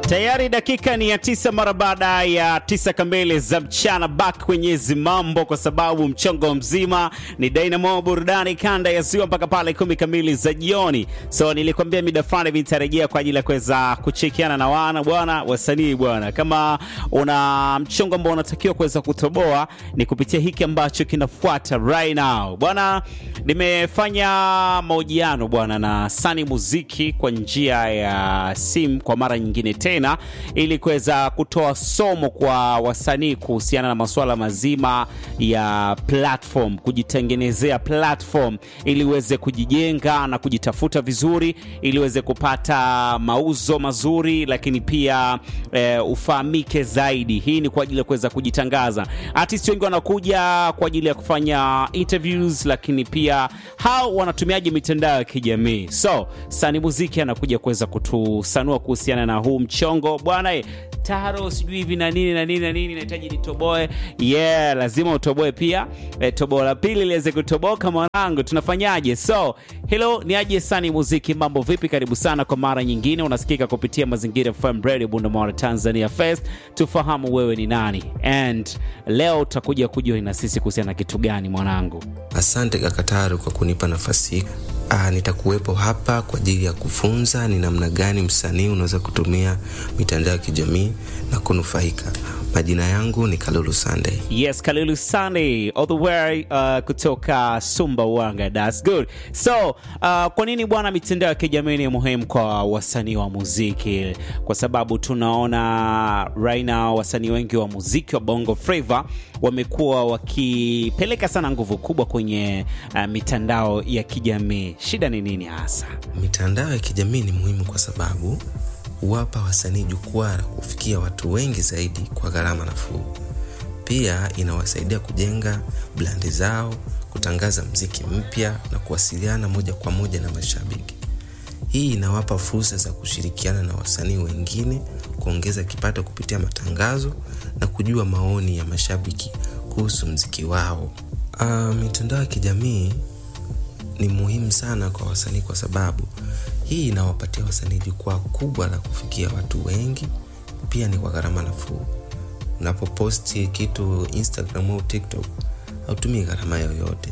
Tayari dakika ni ya tisa mara baada ya tisa kamili za mchana, back kwenye mambo, kwa sababu mchongo mzima ni Dynamo burudani kanda ya ziwa mpaka pale kumi kamili za jioni. So nilikwambia mida fulani vitarejea kwa ajili ya kuweza kuchekiana na wana bwana wasanii bwana. Kama una mchongo ambao unatakiwa kuweza kutoboa ni kupitia hiki ambacho kinafuata right now bwana. Nimefanya mahojiano bwana na Sani Muziki kwa njia ya simu kwa mara nyingine tena ili kuweza kutoa somo kwa wasanii kuhusiana na masuala mazima ya platform, kujitengenezea platform ili uweze kujijenga na kujitafuta vizuri, ili uweze kupata mauzo mazuri, lakini pia eh, ufahamike zaidi. Hii ni kwa ajili ya kuweza kujitangaza. Artist wengi wanakuja kwa ajili ya kufanya interviews, lakini pia hao wanatumiaje mitandao ya kijamii. So Sani Muziki anakuja kuweza kutusanua kuhusiana na huu mchongo bwana eh, taro sijui hivi na nini na nini na nini, nahitaji nitoboe. Yeah, lazima utoboe pia. E, toboa la pili liweze kutoboka mwanangu, tunafanyaje? So hello, ni aje Sani Muziki, mambo vipi? Karibu sana kwa mara nyingine, unasikika kupitia Mazingira FM Radio Bundamara Tanzania Fest. Tufahamu wewe ni nani, and leo utakuja kujua na sisi kuhusiana na kitu gani mwanangu? Asante Kakataru kwa kunipa nafasi hii. Ah, nitakuwepo hapa kwa ajili ya kufunza ni namna gani msanii unaweza kutumia mitandao ya kijamii na kunufaika. Majina yangu ni Kalulu Sunday. Yes, Kalulu Sunday all the way uh, kutoka Sumbawanga. That's good. So, uh, kwa nini bwana mitandao ya kijamii ni muhimu kwa wasanii wa muziki? Kwa sababu tunaona right now wasanii wengi wa muziki wa Bongo Flava wamekuwa wakipeleka sana nguvu kubwa kwenye uh, mitandao ya kijamii. Shida ni nini hasa? Mitandao ya kijamii ni muhimu kwa sababu huwapa wasanii jukwaa la kufikia watu wengi zaidi kwa gharama nafuu. Pia inawasaidia kujenga blandi zao, kutangaza mziki mpya na kuwasiliana moja kwa moja na mashabiki. Hii inawapa fursa za kushirikiana na wasanii wengine, kuongeza kipato kupitia matangazo na kujua maoni ya mashabiki kuhusu mziki wao. Uh, mitandao ya kijamii ni muhimu sana kwa wasanii kwa sababu hii inawapatia wasanii jukwaa kubwa la kufikia watu wengi, pia ni kwa gharama nafuu. Unapoposti kitu Instagram au TikTok hautumii gharama yoyote,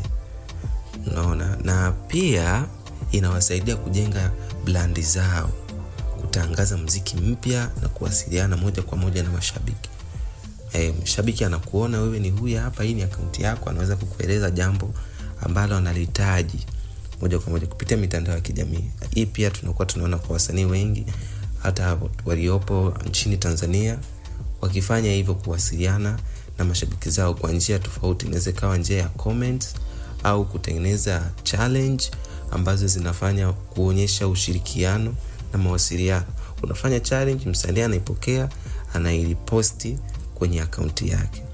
unaona, na pia inawasaidia kujenga blandi zao, kutangaza mziki mpya na kuwasiliana moja kwa moja na mashabiki. E, mshabiki anakuona wewe ni huyu hapa, hii ni akaunti yako, anaweza kukueleza jambo ambalo analihitaji moja kwa moja kupitia mitandao ya kijamii. Hii pia tunakuwa tunaona kwa wasanii wengi hata waliopo nchini Tanzania wakifanya hivyo, kuwasiliana na mashabiki zao kwa njia tofauti. Inaweza ikawa njia ya comments au kutengeneza challenge ambazo zinafanya kuonyesha ushirikiano na mawasiliano. Unafanya challenge, msanii anaipokea, anairiposti kwenye akaunti yake.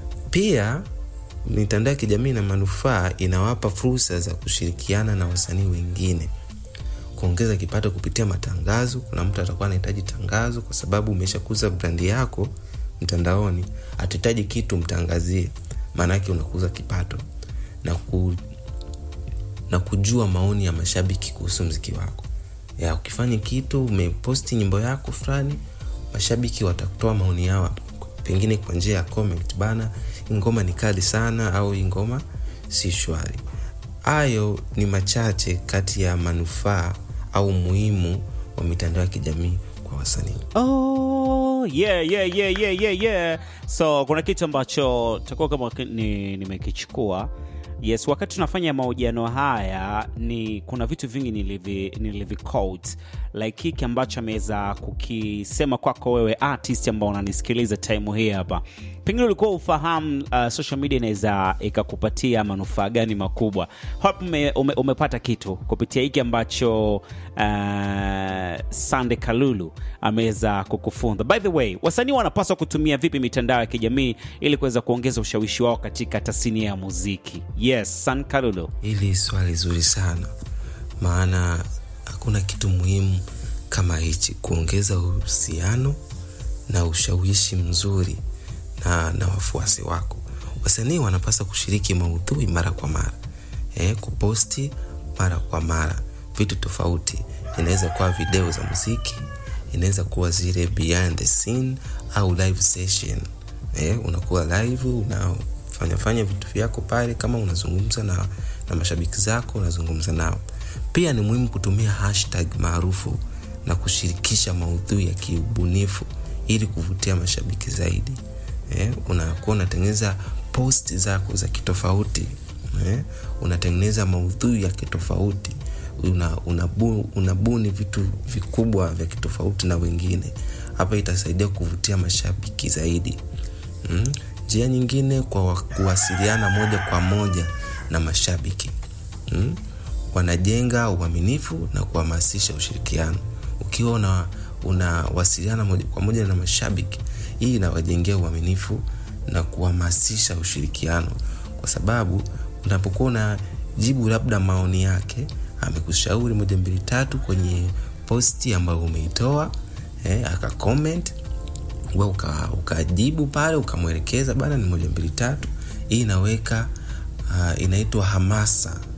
Pia mitandao ya kijamii na manufaa inawapa fursa za kushirikiana na wasanii wengine, kuongeza kipato kupitia matangazo. Kuna mtu atakuwa anahitaji tangazo, kwa sababu umeshakuza brandi yako mtandaoni, atahitaji kitu mtangazie, maanake unakuza kipato na, ku, na kujua maoni ya mashabiki kuhusu mziki wako. Ya, ukifanya kitu umeposti nyimbo yako fulani, mashabiki watakutoa maoni yao pengine kwa njia ya comment, bana, hii ngoma ni kali sana, au hii ngoma si shwari. Hayo ni machache kati ya manufaa au muhimu wa mitandao ya kijamii kwa wasanii. Oh, yeah, yeah, yeah, yeah, yeah, yeah. So kuna kitu ambacho takuwa kama ni- nimekichukua yes wakati tunafanya mahojiano haya ni kuna vitu vingi nilivi, nilivi quote like hiki ambacho ameweza kukisema kwako wewe artist ambao unanisikiliza time hii hapa pengine ulikuwa ufahamu uh, social media inaweza ikakupatia manufaa gani makubwa hope ume, ume, umepata kitu kupitia hiki ambacho uh, sande kalulu ameweza kukufunza by the way wasanii wanapaswa kutumia vipi mitandao ya kijamii ili kuweza kuongeza ushawishi wao katika tasnia ya muziki yes san kalulu Hili swali zuri sana, maana hakuna kitu muhimu kama hichi, kuongeza uhusiano na ushawishi mzuri na, na wafuasi wako. Wasanii wanapaswa kushiriki maudhui mara kwa mara eh, kuposti mara kwa mara vitu tofauti. Inaweza kuwa video za muziki, inaweza kuwa zile behind the scene au live session eh, unakuwa live unafanya fanya vitu vyako pale kama unazungumza na, na mashabiki zako unazungumza nao pia ni muhimu kutumia hashtag maarufu na kushirikisha maudhui ya kiubunifu ili kuvutia mashabiki zaidi eh, unakuwa unatengeneza post zako za kitofauti eh, unatengeneza maudhui ya kitofauti una, unabu, unabuni vitu vikubwa vya kitofauti na wengine hapa itasaidia kuvutia mashabiki zaidi njia mm? nyingine kwa kuwasiliana moja kwa moja na mashabiki mm? wanajenga uaminifu na kuhamasisha ushirikiano ukiwa una unawasiliana moja kwa moja na mashabiki hii inawajengea uaminifu na kuhamasisha ushirikiano kwa sababu unapokuwa unajibu labda maoni yake amekushauri moja mbili tatu kwenye posti ambayo umeitoa eh, aka comment we ukajibu uka pale ukamwelekeza bana ni moja mbili tatu hii inaweka uh, inaitwa hamasa